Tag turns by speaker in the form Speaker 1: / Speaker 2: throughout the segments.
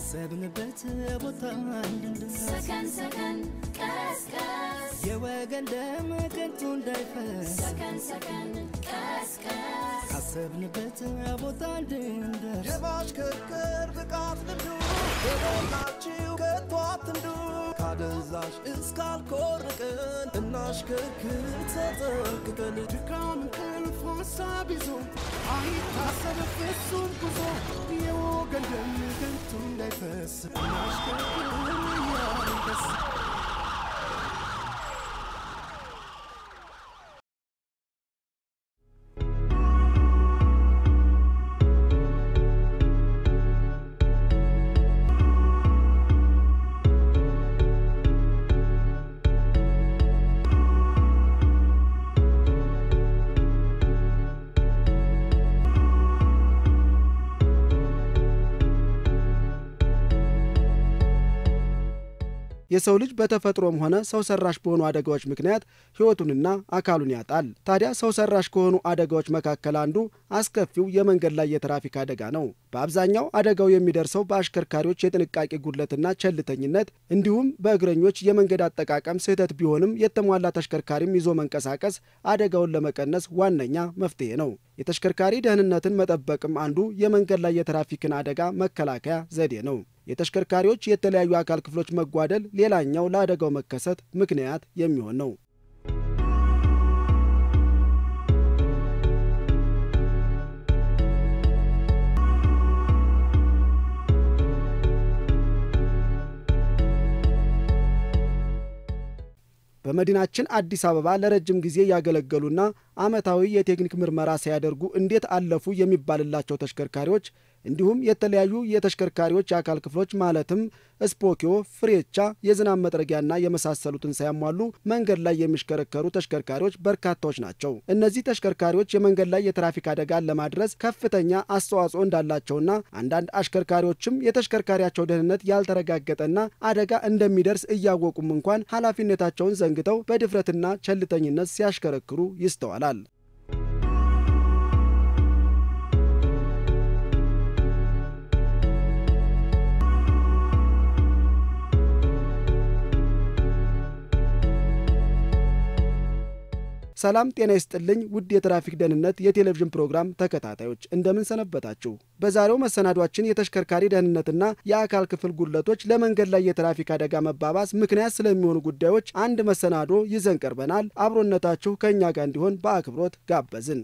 Speaker 1: ካሰብንበት ቦታ እንድንደርስ
Speaker 2: ሰከን ሰከን ቀስቀስ
Speaker 1: የወገን ደም ከንቱ እንዳይፈስ
Speaker 2: ሰከን ሰከን ቀስቀስ
Speaker 1: ካሰብንበት ቦታ እንድንደርስ
Speaker 3: የማሽከርከር ብቃት ልምዱ በሞላችሁ ከቶ አትንዱ ካደንዛዥ እስካልኮርቅን እናሽከርክር ተጠንቅቀን
Speaker 1: ድካም እንቅልፍ ሀሳብ ይዞ አይታሰብ ፍጹም ጉዞ የወገን ደም ከንቱ እንዳይፈስ እናሽከርክር እያንደስ
Speaker 4: የሰው ልጅ በተፈጥሮም ሆነ ሰው ሰራሽ በሆኑ አደጋዎች ምክንያት ሕይወቱንና አካሉን ያጣል። ታዲያ ሰው ሰራሽ ከሆኑ አደጋዎች መካከል አንዱ አስከፊው የመንገድ ላይ የትራፊክ አደጋ ነው። በአብዛኛው አደጋው የሚደርሰው በአሽከርካሪዎች የጥንቃቄ ጉድለትና ቸልተኝነት እንዲሁም በእግረኞች የመንገድ አጠቃቀም ስህተት ቢሆንም የተሟላ ተሽከርካሪም ይዞ መንቀሳቀስ አደጋውን ለመቀነስ ዋነኛ መፍትሄ ነው። የተሽከርካሪ ደህንነትን መጠበቅም አንዱ የመንገድ ላይ የትራፊክን አደጋ መከላከያ ዘዴ ነው። የተሽከርካሪዎች የተለያዩ አካል ክፍሎች መጓደል ሌላኛው ለአደጋው መከሰት ምክንያት የሚሆን ነው። በመዲናችን አዲስ አበባ ለረጅም ጊዜ ያገለገሉና ዓመታዊ የቴክኒክ ምርመራ ሳያደርጉ እንዴት አለፉ የሚባልላቸው ተሽከርካሪዎች እንዲሁም የተለያዩ የተሽከርካሪዎች የአካል ክፍሎች ማለትም ስፖኪዮ፣ ፍሬቻ፣ የዝናብ መጥረጊያና የመሳሰሉትን ሳያሟሉ መንገድ ላይ የሚሽከረከሩ ተሽከርካሪዎች በርካታዎች ናቸው። እነዚህ ተሽከርካሪዎች የመንገድ ላይ የትራፊክ አደጋን ለማድረስ ከፍተኛ አስተዋጽኦ እንዳላቸውና አንዳንድ አሽከርካሪዎችም የተሽከርካሪያቸው ደህንነት ያልተረጋገጠና አደጋ እንደሚደርስ እያወቁም እንኳን ኃላፊነታቸውን ዘንግተው በድፍረትና ቸልተኝነት ሲያሽከረክሩ ይስተዋላል። ሰላም ጤና ይስጥልኝ ውድ የትራፊክ ደህንነት የቴሌቪዥን ፕሮግራም ተከታታዮች እንደምን ሰነበታችሁ? በዛሬው መሰናዷችን የተሽከርካሪ ደህንነትና የአካል ክፍል ጉድለቶች ለመንገድ ላይ የትራፊክ አደጋ መባባስ ምክንያት ስለሚሆኑ ጉዳዮች አንድ መሰናዶ ይዘን ቀርበናል። አብሮነታችሁ ከእኛ ጋር እንዲሆን በአክብሮት ጋበዝን።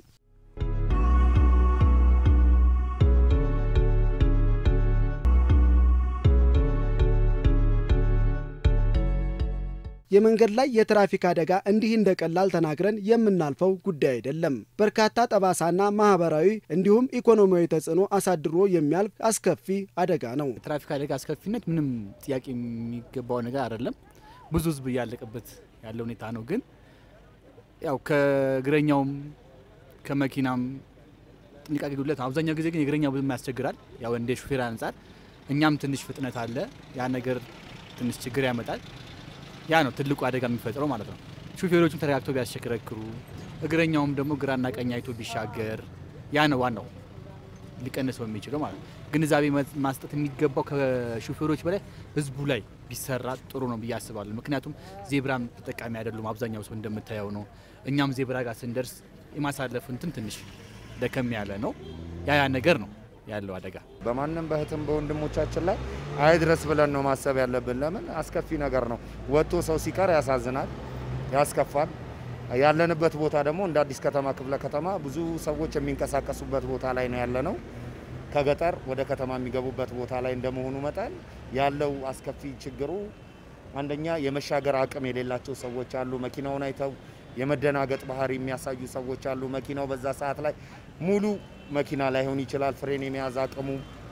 Speaker 4: የመንገድ ላይ የትራፊክ አደጋ እንዲህ እንደ ቀላል ተናግረን የምናልፈው ጉዳይ አይደለም። በርካታ ጠባሳና ማህበራዊ እንዲሁም ኢኮኖሚያዊ ተጽዕኖ አሳድሮ የሚያልፍ አስከፊ አደጋ ነው።
Speaker 5: የትራፊክ አደጋ አስከፊነት ምንም ጥያቄ የሚገባው ነገር አይደለም። ብዙ ሕዝብ እያለቀበት ያለ ሁኔታ ነው። ግን ያው ከእግረኛውም ከመኪናም ጥንቃቄ ጉድለት ነው። አብዛኛው ጊዜ ግን የእግረኛው ብዙም ያስቸግራል። ያው እንደ ሹፌር አንጻር እኛም ትንሽ ፍጥነት አለ። ያ ነገር ትንሽ ችግር ያመጣል። ያ ነው ትልቁ አደጋ የሚፈጥረው ማለት ነው። ሹፌሮቹም ተረጋግተው ቢያሽከረክሩ፣ እግረኛውም ደግሞ ግራና ቀኝ አይቶ ቢሻገር፣ ያ ነው ዋናው ሊቀንሰው የሚችለው ማለት ነው። ግንዛቤ ማስጠት የሚገባው ከሹፌሮች በላይ ህዝቡ ላይ ቢሰራ ጥሩ ነው ብዬ አስባለሁ። ምክንያቱም ዜብራም ተጠቃሚ አይደሉም አብዛኛው ሰው እንደምታየው ነው። እኛም ዜብራ ጋር ስንደርስ የማሳለፍ እንትን ትንሽ ደከም ያለ ነው። ያ ያ ነገር ነው ያለው አደጋ
Speaker 6: በማንም በእህትም በወንድሞቻችን ላይ አይድረስ ብለን ነው ማሰብ ያለብን። ለምን አስከፊ ነገር ነው። ወጥቶ ሰው ሲቀር ያሳዝናል፣ ያስከፋል። ያለንበት ቦታ ደግሞ እንደ አዲስ ከተማ ክፍለ ከተማ ብዙ ሰዎች የሚንቀሳቀሱበት ቦታ ላይ ነው ያለነው። ከገጠር ወደ ከተማ የሚገቡበት ቦታ ላይ እንደመሆኑ መጠን ያለው አስከፊ ችግሩ አንደኛ የመሻገር አቅም የሌላቸው ሰዎች አሉ። መኪናውን አይተው የመደናገጥ ባህሪ የሚያሳዩ ሰዎች አሉ። መኪናው በዛ ሰዓት ላይ ሙሉ መኪና ላይሆን ይችላል። ፍሬን የመያዝ አቅሙ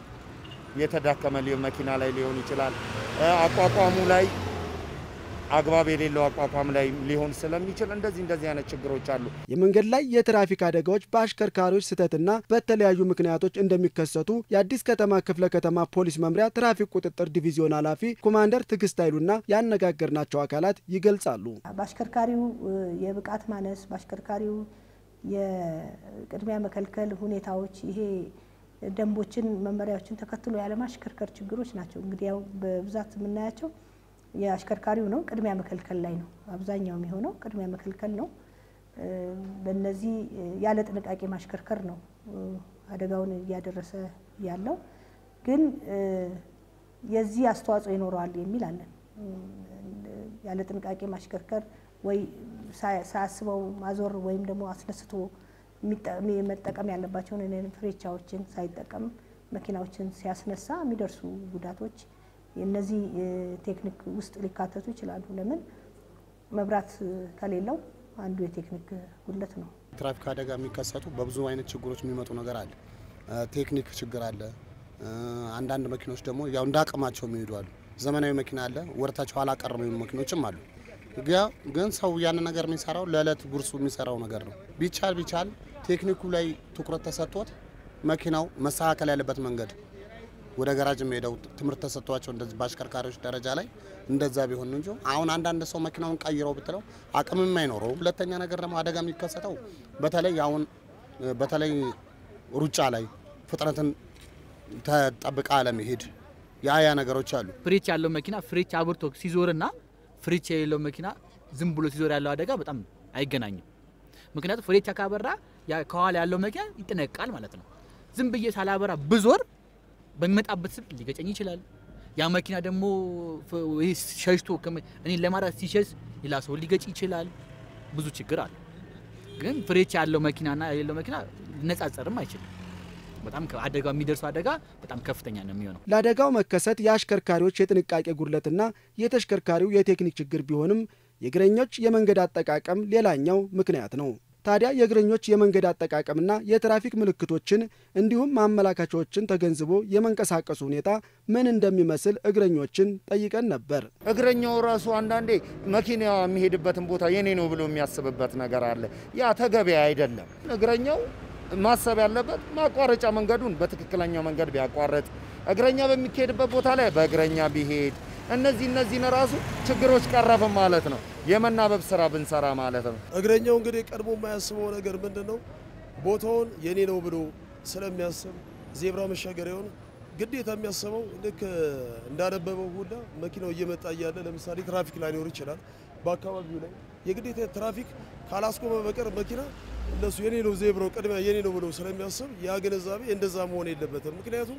Speaker 6: የተዳከመ መኪና ላይ ሊሆን ይችላል። አቋቋሙ ላይ አግባብ የሌለው አቋቋም ላይ ሊሆን ስለሚችል እንደዚህ እንደዚህ አይነት ችግሮች አሉ።
Speaker 4: የመንገድ ላይ የትራፊክ አደጋዎች በአሽከርካሪዎች ስህተትና በተለያዩ ምክንያቶች እንደሚከሰቱ የአዲስ ከተማ ክፍለ ከተማ ፖሊስ መምሪያ ትራፊክ ቁጥጥር ዲቪዚዮን ኃላፊ ኮማንደር ትዕግስት ኃይሉና ያነጋገርናቸው አካላት ይገልጻሉ።
Speaker 7: በአሽከርካሪው የብቃት ማነስ፣ በአሽከርካሪው የቅድሚያ መከልከል ሁኔታዎች ይሄ ደንቦችን፣ መመሪያዎችን ተከትሎ ያለማሽከርከር ችግሮች ናቸው። እንግዲህ ያው በብዛት የምናያቸው የአሽከርካሪው ነው። ቅድሚያ መከልከል ላይ ነው አብዛኛው የሚሆነው ቅድሚያ መከልከል ነው። እ፣ በእነዚህ እ፣ ያለ ጥንቃቄ ማሽከርከር ነው እ፣ አደጋውን እያደረሰ ያለው። ግን እ፣ የዚህ አስተዋጽኦ ይኖረዋል የሚል አለን። እ፣ ያለ ጥንቃቄ ማሽከርከር ወይ ሳያ- ሳያስበው ማዞር ወይም ደግሞ አስነስቶ የሚጠ- መጠቀም ያለባቸውን እኔን ፍሬቻዎችን ሳይጠቀም መኪናዎችን ሲያስነሳ የሚደርሱ ጉዳቶች የእነዚህ ቴክኒክ ውስጥ ሊካተቱ ይችላሉ። ለምን መብራት ከሌለው አንዱ የቴክኒክ ጉድለት ነው።
Speaker 8: ትራፊክ አደጋ የሚከሰቱ በብዙ አይነት ችግሮች የሚመጡ ነገር አለ። እ፣ ቴክኒክ ችግር አለ። እ፣ አንዳንድ መኪኖች ደግሞ ያው እንደ አቅማቸው የሚሄዱ አሉ። ዘመናዊ መኪና አለ፣ ወደታቸው ኋላ ቀር የሚሆኑ መኪኖችም አሉ። ጋ- ግን ሰው ያንን ነገር የሚሰራው ለዕለት ጉርሱ የሚሰራው ነገር ነው። ቢቻል ቢቻል ቴክኒኩ ላይ ትኩረት ተሰጥቶት መኪናው መስተካከል ያለበት መንገድ ወደ ገራጅ የሚሄደው ትምህርት ተሰጥቷቸው እንደዚህ በአሽከርካሪዎች ደረጃ ላይ እንደዛ ቢሆን እንጂ አሁን አንዳንድ ሰው መኪናውን ቀይረው ብትለው አቅምም አይኖረውም። ሁለተኛ ነገር ደግሞ አደጋ የሚከሰተው በተለይ አሁን እ፣ በተለይ ሩጫ ላይ ፍጥነትን ተጠብቃ አለመሄድ ያ ያ ነገሮች አሉ።
Speaker 5: ፍሬች ያለው መኪና ፍሬች አብርቶ ሲዞርና ፍሬች የሌለው መኪና ዝም ብሎ ሲዞር ያለው አደጋ በጣም አይገናኝም። ምክንያቱም ፍሬቻ ካበራ ያ- ከኋላ ያለው መኪና ይጠነቃል ማለት ነው። ዝም ብዬ ሳላበራ ብዞር በሚመጣበት ስብ ሊገጨኝ ይችላል። ያ መኪና ደግሞ ፍ- ይህ ሸሽቶ ከመ- እኔን ለማራት ሲሸሽ ሌላ ሰው ሊገጭ ይችላል። ብዙ ችግር አለ። ግን ፍሬቻ ያለው መኪናና የሌለው መኪና ሊነጻጸርም አይችልም። በጣም ከ- አደጋው የሚደርሰው አደጋ በጣም ከፍተኛ ነው የሚሆነው።
Speaker 4: ለአደጋው መከሰት የአሽከርካሪዎች የጥንቃቄ ጉድለትና የተሽከርካሪው የቴክኒክ ችግር ቢሆንም የእግረኞች የመንገድ አጠቃቀም ሌላኛው ምክንያት ነው። ታዲያ የእግረኞች የመንገድ አጠቃቀምና የትራፊክ ምልክቶችን እንዲሁም ማመላከቻዎችን ተገንዝቦ የመንቀሳቀሱ ሁኔታ ምን እንደሚመስል እግረኞችን ጠይቀን ነበር።
Speaker 6: እግረኛው ራሱ አንዳንዴ መኪና የሚሄድበትን ቦታ የኔ ነው ብሎ የሚያስብበት ነገር አለ። ያ ተገቢ አይደለም። እግረኛው ማሰብ ያለበት ማቋረጫ መንገዱን በትክክለኛው መንገድ ቢያቋርጥ፣ እግረኛ በሚካሄድበት ቦታ ላይ በእግረኛ ቢሄድ፣ እነዚህ እነዚህን ራሱ ችግሮች ቀረፍን ማለት ነው። የመናበብ ስራ ብንሰራ ማለት ነው።
Speaker 9: እግረኛው እንግዲህ ቀድሞ የማያስበው ነገር ምንድን ነው? ቦታውን የኔ ነው ብሎ ስለሚያስብ ዜብራ መሻገሪያውን ግዴታ የሚያስበው ልክ እንዳነበበው ሁላ መኪናው እየመጣ እያለ ለምሳሌ ትራፊክ ላይኖር ይችላል። በአካባቢው ላይ የግዴታ ትራፊክ ካላስቆመ በቀር መኪና እነሱ የኔ ነው ዜብራው ቅድሚያ የኔ ነው ብሎ ስለሚያስብ ያ ግንዛቤ እንደዛ መሆን የለበትም። ምክንያቱም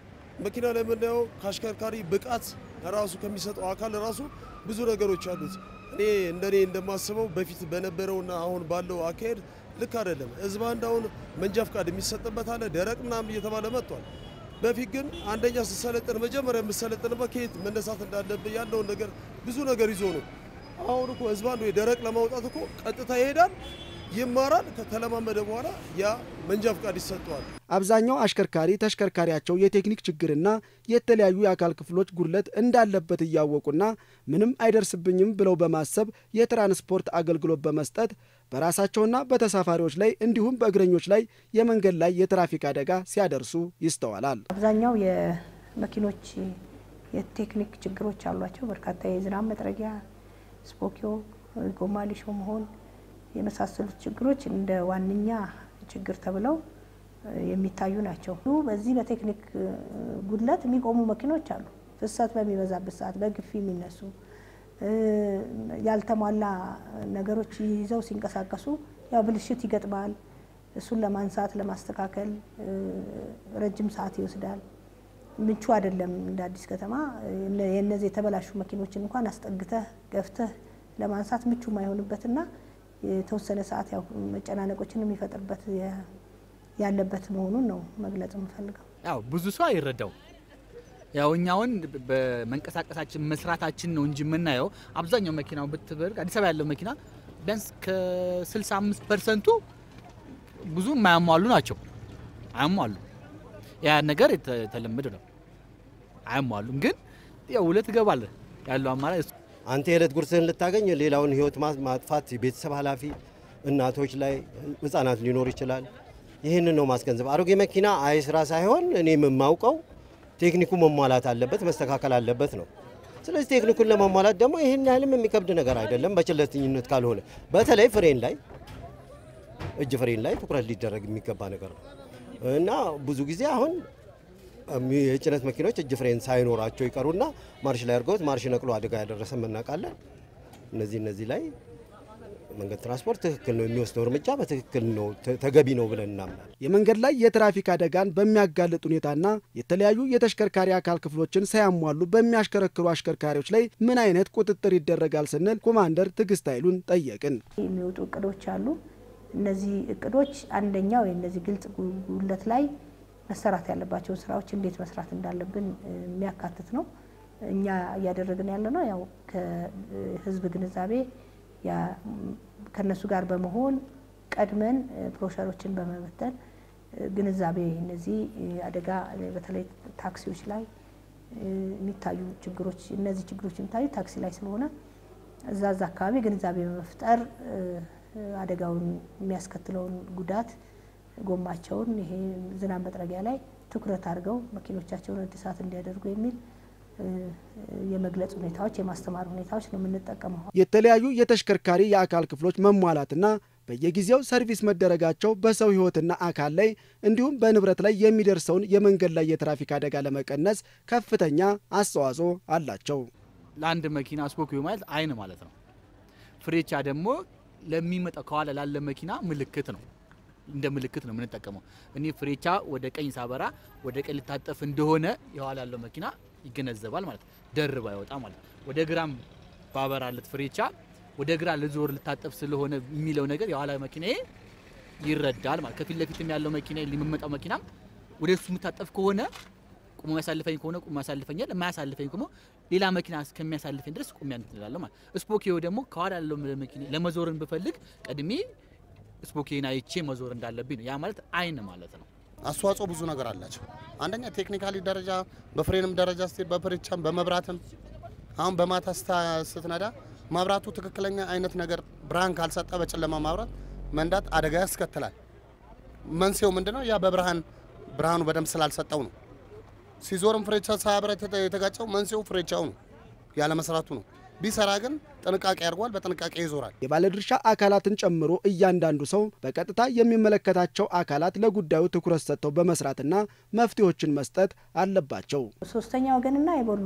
Speaker 9: መኪና ላይ የምናየው ከአሽከርካሪ ብቃት ራሱ ከሚሰጠው አካል ራሱ ብዙ ነገሮች አሉት። እኔ እንደኔ እንደማስበው በፊት በነበረውና አሁን ባለው አካሄድ ልክ አይደለም። ህዝብ አንድ አሁን መንጃ ፍቃድ የሚሰጥበት አለ ደረቅ ምናምን እየተባለ መጥቷል። በፊት ግን አንደኛ ስትሰለጥን መጀመሪያ የምሰለጥንበት ከየት መነሳት እንዳለብህ ያለውን ነገር ብዙ ነገር ይዞ ነው። አሁን እኮ ህዝብ አንዱ ደረቅ ለማውጣት እኮ ቀጥታ ይሄዳል፣ ይማራል። ከተለማመደ በኋላ ያ መንጃ ፍቃድ ይሰጠዋል።
Speaker 4: አብዛኛው አሽከርካሪ ተሽከርካሪያቸው የቴክኒክ ችግርና የተለያዩ የአካል ክፍሎች ጉድለት እንዳለበት እያወቁና ምንም አይደርስብኝም ብለው በማሰብ የትራንስፖርት አገልግሎት በመስጠት በራሳቸውና በተሳፋሪዎች ላይ እንዲሁም በእግረኞች ላይ የመንገድ ላይ የትራፊክ አደጋ ሲያደርሱ ይስተዋላል።
Speaker 7: አብዛኛው የመኪኖች የቴክኒክ ችግሮች አሏቸው። በርካታ የዝናብ መጥረጊያ፣ ስፖኪዮ፣ ጎማ ሊሾ መሆን የመሳሰሉት ችግሮች እንደ ዋነኛ ችግር ተብለው የሚታዩ ናቸው። በዚህ በቴክኒክ ጉድለት የሚቆሙ መኪኖች አሉ። ፍሰት በሚበዛበት ሰዓት በግፊ የሚነሱ ያልተሟላ ነገሮች ይዘው ሲንቀሳቀሱ ያው ብልሽት ይገጥማል። እሱን ለማንሳት ለማስተካከል ረጅም ሰዓት ይወስዳል። ምቹ አይደለም። እንደ አዲስ ከተማ የእነዚህ የተበላሹ መኪኖችን እንኳን አስጠግተህ ገፍተህ ለማንሳት ምቹ ማይሆንበትና የተወሰነ ሰዓት ያው መጨናነቆችን የሚፈጥርበት ያለበት መሆኑን ነው መግለጽ የምፈልገው።
Speaker 5: ያው ብዙ ሰው አይረዳው። ያው እኛውን በመንቀሳቀሳችን መስራታችን ነው እንጂ የምናየው አብዛኛው መኪናው ብትበር አዲስ አበባ ያለው መኪና ቢያንስ ከ65 ፐርሰንቱ ብዙ የማያሟሉ ናቸው። አያሟሉ ያ ነገር የተለመደ ነው። አያሟሉም፣ ግን ያው ሁለት ትገባለህ ያለው አማራጭ እሱ
Speaker 10: አንተ የዕለት ጉርስህን ልታገኝ ሌላውን ህይወት ማጥፋት የቤተሰብ ኃላፊ እናቶች ላይ ህጻናት ሊኖር ይችላል። ይህንን ነው ማስገንዘብ። አሮጌ መኪና አይስራ ሳይሆን እኔ የማውቀው ቴክኒኩ መሟላት አለበት፣ መስተካከል አለበት ነው። ስለዚህ ቴክኒኩን ለማሟላት ደግሞ ይህን ያህልም የሚከብድ ነገር አይደለም፣ በችለተኝነት ካልሆነ። በተለይ ፍሬን ላይ እጅ ፍሬን ላይ ትኩረት ሊደረግ የሚገባ ነገር ነው። እና ብዙ ጊዜ አሁን እሚ- የጭነት መኪኖች እጅ ፍሬን ሳይኖራቸው ይቀሩና ማርሽ ላይ አድርገውት ማርሽ ነቅሎ አደጋ ያደረሰ እናውቃለን። እነዚህ እነዚህ ላይ መንገድ ትራንስፖርት ትክክል ነው የሚወስደው እርምጃ በትክክል ነው ተ- ተገቢ ነው ብለን እናምናለን።
Speaker 4: የመንገድ ላይ የትራፊክ አደጋን በሚያጋልጥ ሁኔታና የተለያዩ የተሽከርካሪ አካል ክፍሎችን ሳያሟሉ በሚያሽከረክሩ አሽከርካሪዎች ላይ ምን አይነት ቁጥጥር ይደረጋል ስንል ኮማንደር ትዕግስት ኃይሉን ጠየቅን።
Speaker 7: የሚወጡ እቅዶች አሉ። እነዚህ እቅዶች አንደኛው የእነዚህ ግልጽ ጉ- ጉለት ላይ መሰራት ያለባቸውን ስራዎች እንዴት መስራት እንዳለብን እ, የሚያካትት ነው። እኛ እያደረግን ያለ ነው ያው ከህዝብ ግንዛቤ ያ- ከነሱ ጋር በመሆን ቀድመን እ, ብሮሸሮችን በመበተን እ, ግንዛቤ እነዚህ እ, አደጋ እ, በተለይ ታክሲዎች ላይ እ, የሚታዩ ችግሮች እነዚህ ችግሮች የሚታዩ ታክሲ ላይ ስለሆነ እዛ እዛ አካባቢ ግንዛቤ በመፍጠር እ, አደጋውን የሚያስከትለውን ጉዳት ጎማቸውን ይሄ ዝናብ መጥረጊያ ላይ ትኩረት አድርገው መኪኖቻቸውን እድሳት እንዲያደርጉ የሚል እ, የመግለጽ ሁኔታዎች የማስተማር ሁኔታዎች ነው የምንጠቀመው።
Speaker 4: የተለያዩ የተሽከርካሪ የአካል ክፍሎች መሟላትና በየጊዜው ሰርቪስ መደረጋቸው በሰው ሕይወትና አካል ላይ እንዲሁም በንብረት ላይ የሚደርሰውን የመንገድ ላይ የትራፊክ አደጋ ለመቀነስ ከፍተኛ አስተዋጽኦ አላቸው።
Speaker 5: ለአንድ መኪና ስፖኪዮ ማለት አይን ማለት ነው። ፍሬቻ ደግሞ ለሚመጣው ከኋላ ላለ መኪና ምልክት ነው። እንደ ምልክት ነው የምንጠቀመው። እኔ ፍሬቻ ወደ ቀኝ ሳበራ ወደ ቀኝ ልታጠፍ እንደሆነ የኋላ ያለው መኪና ይገነዘባል ማለት ነው። ደርባ ይወጣ ማለት ነው። ወደ ግራም ባበራለት ፍሬቻ ወደ ግራ ልዞር ልታጠፍ ስለሆነ የሚለው ነገር የኋላ መኪና ይረዳል ማለት ከፊት ለፊትም ያለው መኪና የሚመጣው መኪናም ወደ እሱ የምታጠፍ ከሆነ ቁሞ የሚያሳልፈኝ ከሆነ ቁሞ ያሳልፈኛል፣ የማያሳልፈኝ ከሆነ ሌላ መኪና እስከሚያሳልፈኝ ድረስ ቁሜ እንትላለሁ ማለት። ስፖኪዮ ደግሞ ከኋላ ያለው መኪና ለመዞርን ብፈልግ ቀድሜ ስፖኪዮን አይቼ መዞር እንዳለብኝ ነው። ያ ማለት አይን ማለት ነው።
Speaker 8: አስተዋጽኦ ብዙ ነገር አላቸው። አንደኛ ቴክኒካሊ ደረጃ በፍሬንም ደረጃ ስትሄድ በፍሬቻም በመብራትም አሁን በማታ ስታ- ስትነዳ መብራቱ ትክክለኛ አይነት ነገር ብርሃን ካልሰጠ በጨለማ ማብራት መንዳት አደጋ ያስከትላል። መንስኤው ምንድነው? ያ በብርሃን ብርሃኑ በደንብ ስላልሰጠው ነው። ሲዞርም ፍሬቻ ሳያበራ የተ- የተጋጨው መንስኤው ፍሬቻው ነው ያለመስራቱ ነው። ቢሰራ ግን ጥንቃቄ አድርጓል፣ በጥንቃቄ ይዞራል።
Speaker 4: የባለድርሻ አካላትን ጨምሮ እያንዳንዱ ሰው በቀጥታ የሚመለከታቸው አካላት ለጉዳዩ ትኩረት ሰጥተው በመስራትና መፍትሄዎችን መስጠት አለባቸው።
Speaker 7: ሶስተኛ ወገንና የቦሎ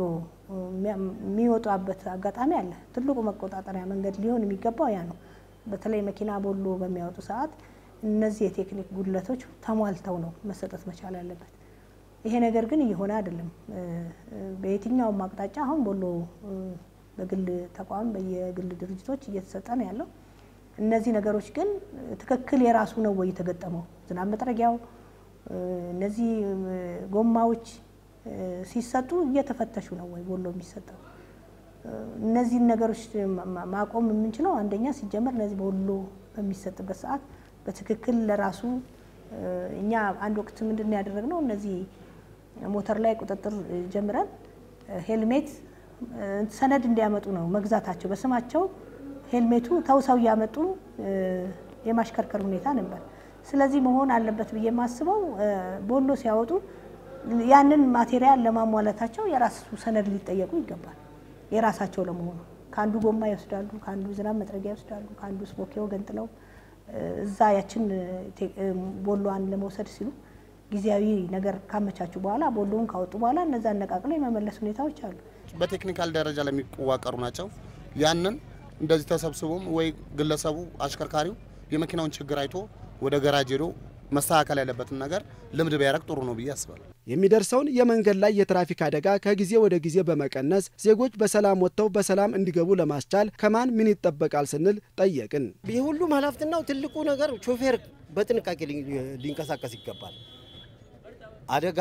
Speaker 7: የሚወጣበት አጋጣሚ አለ። ትልቁ መቆጣጠሪያ መንገድ ሊሆን የሚገባው ያ ነው። በተለይ መኪና ቦሎ በሚያወጡ ሰዓት እነዚህ የቴክኒክ ጉድለቶች ተሟልተው ነው መሰጠት መቻል ያለበት። ይሄ ነገር ግን እየሆነ አይደለም። እ፣ እ፣ በየትኛውም አቅጣጫ አሁን ቦሎ እ፣ በግል ተቋም በየግል ድርጅቶች እየተሰጠ ነው ያለው። እነዚህ ነገሮች ግን ትክክል የራሱ ነው ወይ የተገጠመው ዝናብ መጥረጊያው እ፣ እነዚህ እ፣ ጎማዎች እ፣ ሲሰጡ እየተፈተሹ ነው ወይ ቦሎ የሚሰጠው? እ፣ እነዚህን ነገሮች ማ- ማ- ማቆም የምንችለው አንደኛ ሲጀመር እነዚህ ቦሎ በሚሰጥበት ሰዓት በትክክል ለራሱ እ፣ እኛ አንድ ወቅት ምንድን ነው ያደረግነው እነዚህ ሞተር ላይ ቁጥጥር እ፣ ጀምረን እ፣ ሄልሜት እ፣ ሰነድ እንዲያመጡ ነው መግዛታቸው በስማቸው ሄልሜቱ ተውሰው እያመጡ እ፣ የማሽከርከር ሁኔታ ነበር። ስለዚህ መሆን አለበት ብዬ የማስበው እ፣ ቦሎ ሲያወጡ ያንን ማቴሪያል ለማሟላታቸው የራሱ ሰነድ ሊጠየቁ ይገባል። የራሳቸው ለመሆኑ ከአንዱ ጎማ ይወስዳሉ፣ ከአንዱ ዝናብ መጥረጊያ ይወስዳሉ፣ ከአንዱ ስፖኪዮ ገንጥለው እ፣ እዛ ያችን ቴ- እ፣ ቦሎዋን ለመውሰድ ሲሉ ጊዜያዊ ነገር ካመቻቹ በኋላ ቦሎውን ካወጡ በኋላ እነዛ አነቃቅለው የመመለስ ሁኔታዎች አሉ።
Speaker 8: በቴክኒካል ደረጃ ላይ የሚዋቀሩ ናቸው። ያንን እንደዚህ ተሰብስቦም ወይ ግለሰቡ አሽከርካሪው የመኪናውን ችግር አይቶ ወደ ገራጅ ሄዶ መስተካከል ያለበትን ነገር ልምድ ቢያደርግ ጥሩ ነው ብዬ አስባለሁ።
Speaker 4: የሚደርሰውን የመንገድ ላይ የትራፊክ አደጋ ከጊዜ ወደ ጊዜ በመቀነስ ዜጎች በሰላም ወጥተው በሰላም እንዲገቡ ለማስቻል ከማን ምን ይጠበቃል ስንል ጠየቅን።
Speaker 10: የሁሉም ኃላፊነትናው ትልቁ ነገር ሾፌር በጥንቃቄ ሊ- ሊንቀሳቀስ ይገባል። አደጋ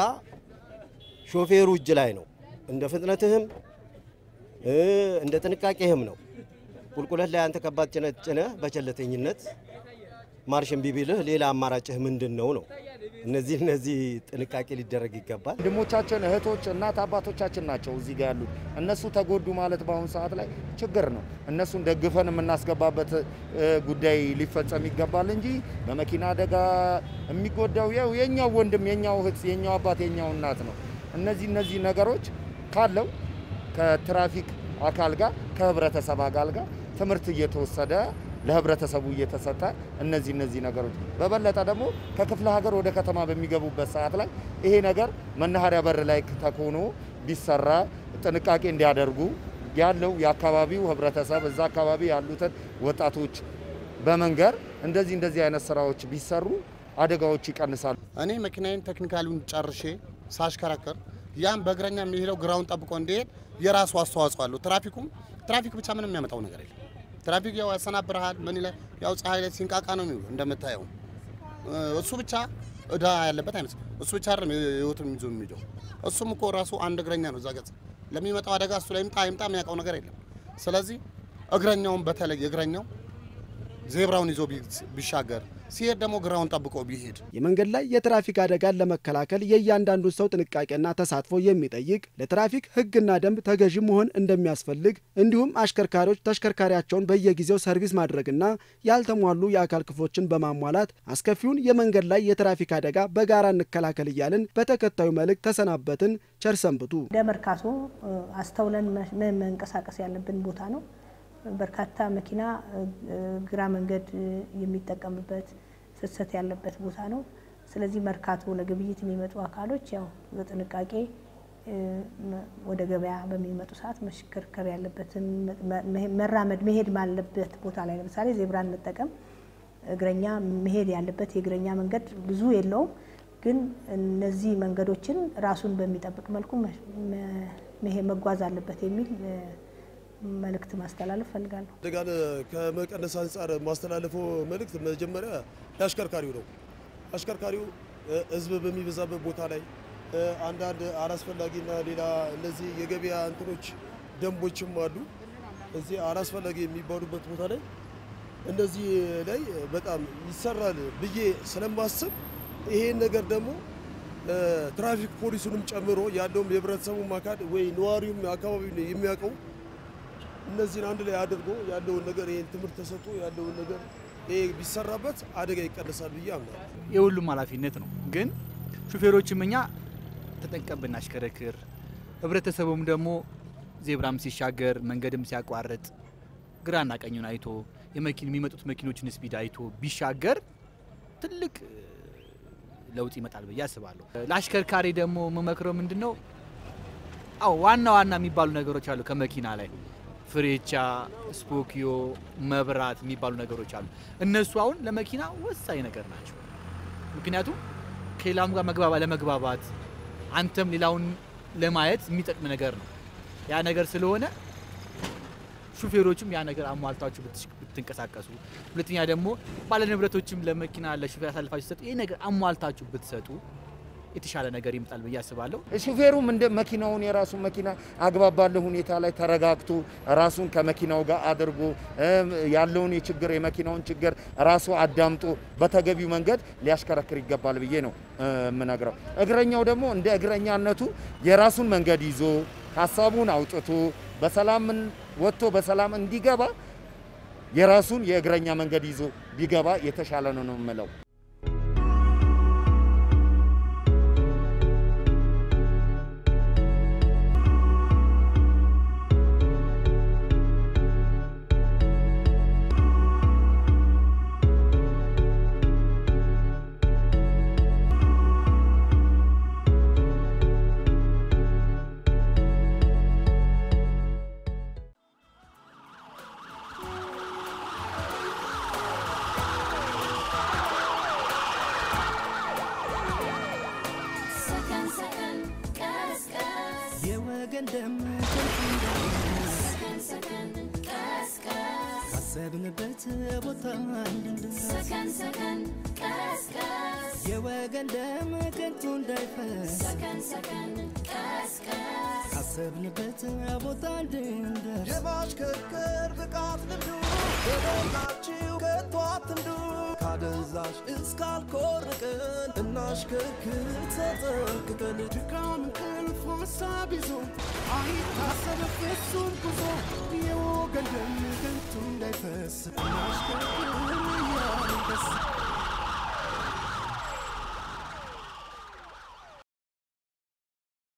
Speaker 10: ሾፌሩ እጅ ላይ ነው። እንደ ፍጥነትህም እ፣ እንደ ጥንቃቄህም ነው። ቁልቁለት ላይ አንተ ከባድ ጭነት ጭነህ በቸለተኝነት ማርሽ እምቢ ቢልህ ሌላ አማራጭህ ምንድን ነው ነው? እነዚህ እነዚህ ጥንቃቄ ሊደረግ ይገባል።
Speaker 6: ወንድሞቻችን እህቶች፣ እናት አባቶቻችን ናቸው እዚህ ጋር ያሉት። እነሱ ተጎዱ ማለት በአሁኑ ሰዓት ላይ ችግር ነው። እነሱን ደግፈን የምናስገባበት እ፣ ጉዳይ ሊፈጸም ይገባል እንጂ በመኪና አደጋ የሚጎዳው ያው የኛው ወንድም፣ የኛው እህት፣ የኛው አባት፣ የኛው እናት ነው። እነዚህ እነዚህ ነገሮች ካለው ከትራፊክ አካል ጋር ከህብረተሰብ አካል ጋር ትምህርት እየተወሰደ ለህብረተሰቡ እየተሰጠ እነዚህ እነዚህ ነገሮች በበለጠ ደግሞ ከክፍለ ሀገር ወደ ከተማ በሚገቡበት ሰዓት ላይ ይሄ ነገር መናኸሪያ በር ላይ ተኮኖ ቢሰራ ጥንቃቄ እንዲያደርጉ ያለው የአካባቢው ህብረተሰብ እዛ አካባቢ ያሉትን ወጣቶች በመንገር እንደዚህ እንደዚህ አይነት ስራዎች ቢሰሩ አደጋዎች ይቀንሳሉ።
Speaker 8: እኔ መኪናዬን ቴክኒካሉን ጨርሼ ሳሽከረክር ያም በእግረኛ የሚሄደው ግራውን ጠብቆ እንዲሄድ የራሱ አስተዋጽኦ አለው። ትራፊኩም ትራፊክ ብቻ ምንም የሚያመጣው ነገር የለም። ትራፊክ ያው ያሰናብርሃል። ምን ይላል ያው ፀሐይ ላይ ሲንቃቃ ነው የሚውሉ እንደምታየው። እሱ ብቻ እዳ ያለበት አይመስልም። እሱ ብቻ አይደለም ህይወቱን ይዞ የሚሄደው። እሱም እኮ ራሱ አንድ እግረኛ ነው። እዛ ገጽ ለሚመጣው አደጋ እሱ ላይ ይምጣ ይምጣ የሚያውቀው ነገር የለም። ስለዚህ እግረኛውን በተለይ እግረኛው ዜብራውን ይዞ ቢሻገር ሲሄድ ደግሞ ግራውን ጠብቆ ቢሄድ
Speaker 4: የመንገድ ላይ የትራፊክ አደጋን ለመከላከል የእያንዳንዱን ሰው ጥንቃቄና ተሳትፎ የሚጠይቅ ለትራፊክ ሕግና ደንብ ተገዢ መሆን እንደሚያስፈልግ እንዲሁም አሽከርካሪዎች ተሽከርካሪያቸውን በየጊዜው ሰርቪስ ማድረግና ያልተሟሉ የአካል ክፍሎችን በማሟላት አስከፊውን የመንገድ ላይ የትራፊክ አደጋ በጋራ እንከላከል እያልን በተከታዩ መልእክት ተሰናበትን። ቸር ሰንብቱ።
Speaker 7: እንደ መርካቶ አስተውለን መንቀሳቀስ ያለብን ቦታ ነው። በርካታ መኪና ግራ መንገድ የሚጠቀምበት ፍሰት ያለበት ቦታ ነው። ስለዚህ መርካቶ ለግብይት የሚመጡ አካሎች ያው በጥንቃቄ ወደ ገበያ በሚመጡ ሰዓት መሽከርከር ያለበትን መራመድ መሄድ ባለበት ቦታ ላይ ለምሳሌ ዜብራን መጠቀም እግረኛ መሄድ ያለበት የእግረኛ መንገድ ብዙ የለውም። ግን እነዚህ መንገዶችን ራሱን በሚጠብቅ መልኩ መጓዝ አለበት የሚል መልእክት ማስተላለፍ ፈልጋለሁ።
Speaker 9: አደጋን ከመቀነስ አንጻር ማስተላለፈው መልእክት መጀመሪያ የአሽከርካሪው ነው። አሽከርካሪው ህዝብ በሚበዛበት ቦታ ላይ አንዳንድ አላስፈላጊና ሌላ እነዚህ የገበያ እንትኖች ደንቦችም አሉ። እዚህ አላስፈላጊ የሚባሉበት ቦታ ላይ እነዚህ ላይ በጣም ይሰራል ብዬ ስለማስብ ይሄን ነገር ደግሞ ትራፊክ ፖሊሱንም ጨምሮ ያለውም የህብረተሰቡ አካል ወይ ነዋሪውም አካባቢው የሚያውቀው እነዚህን አንድ ላይ አድርጎ ያለውን ነገር ይህን ትምህርት ተሰጥቶ ያለውን ነገር ይሄ ቢሰራበት አደጋ ይቀንሳል ብዬ አምናለሁ።
Speaker 5: የሁሉም ኃላፊነት ነው። ግን ሹፌሮችም እኛ ተጠንቀን ብናሽከረክር፣ ህብረተሰቡም ደግሞ ዜብራም ሲሻገር መንገድም ሲያቋርጥ ግራና ቀኙን አይቶ የመኪን የሚመጡት መኪኖችን ስፒድ አይቶ ቢሻገር ትልቅ ለውጥ ይመጣል ብዬ አስባለሁ። ለአሽከርካሪ ደግሞ የምመክረው ምንድን ነው? አዎ ዋና ዋና የሚባሉ ነገሮች አሉ ከመኪና ላይ ፍሬቻ፣ ስፖኪዮ፣ መብራት የሚባሉ ነገሮች አሉ። እነሱ አሁን ለመኪና ወሳኝ ነገር ናቸው። ምክንያቱም ከሌላውም ጋር መግባባ ለመግባባት አንተም ሌላውን ለማየት የሚጠቅም ነገር ነው። ያ ነገር ስለሆነ ሹፌሮችም ያ ነገር አሟልታችሁ ብትንቀሳቀሱ፣ ሁለተኛ ደግሞ ባለ ንብረቶችም ለመኪና ለሹፌር አሳልፋችሁ ሲሰጡ ይህ ነገር አሟልታችሁ ብትሰጡ የተሻለ ነገር ይመጣል ብዬ አስባለሁ።
Speaker 6: ሹፌሩም እንደ መኪናውን የራሱን መኪና አግባብ ባለ ሁኔታ ላይ ተረጋግቶ ራሱን ከመኪናው ጋር አድርጎ ያለውን የችግር የመኪናውን ችግር ራሱ አዳምጦ በተገቢው መንገድ ሊያሽከረክር ይገባል ብዬ ነው የምነግረው። እግረኛው ደግሞ እንደ እግረኛነቱ የራሱን መንገድ ይዞ ሀሳቡን አውጥቶ በሰላም ወጥቶ በሰላም እንዲገባ የራሱን የእግረኛ መንገድ ይዞ ቢገባ የተሻለ ነው ነው የምለው።
Speaker 2: ሰከን ሰከን ቀስቀስ
Speaker 1: የወገን ደም ከንቱ እንዳይፈስ
Speaker 2: ሰከን ሰከን ቀስቀስ
Speaker 1: ካሰብንበት ቦታ እንድንደርስ
Speaker 2: ሰከን ሰከን ቀስቀስ
Speaker 1: የወገን ደም ከንቱ እንዳይፈስ
Speaker 2: ሰከን ሰከን ቀስቀስ
Speaker 1: ካሰብንበት ቦታ እንድንደርስ
Speaker 3: የማሽከርከር ብቃት ልምዱ የሞላችሁ ከቶ አትንዱ ካደንዛዥ እስካልኮርቅን እናሽከርክር ተጠንቅቀን
Speaker 1: ድካም እንቅልፍ ሀሳብ ይዞ አይታሰብ ፍጹም ጉዞ የወገን ደም ከንቱ እንዳይፈስ እናሽከርክር እያልን ደስ